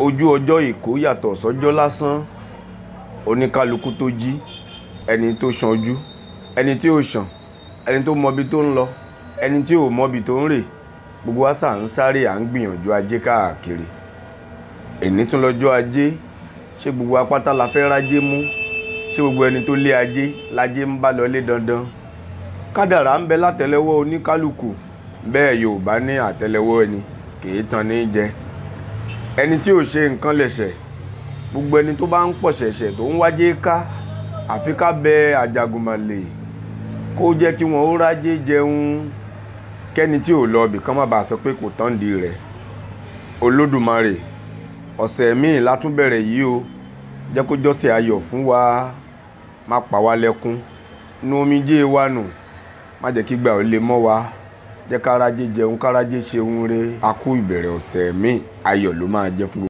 ojú ọjọ́ èkó yàtọ̀ sọ́jọ́ lásán oníkálukú tó jí ẹni tó ṣanjú ẹni tí ò ṣàn ẹni tó mọbi tó ń lọ ẹni tí ò mọbi tó ń rè gbogbo wa sà ń sáré à ń gbìyànjú ajé káàkiri èní tún lọ́jọ́ ajé ṣé gbogbo apáta la fẹ́ rájé mú ṣé gbogbo ẹni tó lé ajé lájé ń bá lọlé dandan kádàrá ń bẹ látẹ́lẹwọ́ oníkálukú bẹ́ẹ̀ Yorùbá ní àtẹ́lẹwọ́ ẹni kìí tan ní jẹ ẹni tí ò ṣe nǹkan lẹ̀ṣẹ̀ gbogbo ẹni tó bá ń pọ̀ ṣẹ̀ṣẹ̀ tó ń wájé ká àfi ká bẹ Àjàgùnmàlè kó jẹ́ kí wọ́n ó rájé jẹun kẹ́ni tí ò lọ bìkan má bàa sọ pé kò tán di rẹ̀ Olódùmarè ọ̀sẹ̀ míì látún bẹ̀rẹ̀ yìí o jẹ́ kó jọ́sẹ̀ ayọ̀ fún wa má pa wá lẹ́kún nu omijé wa nù má jẹ́ kí gbà ó lè mọ́ wa jẹ́ kárájé jẹun kárájé ṣeun re a kú ìbẹ̀rẹ̀ ọ̀sẹ̀ míì ayọ̀ ló máa jẹ́ fún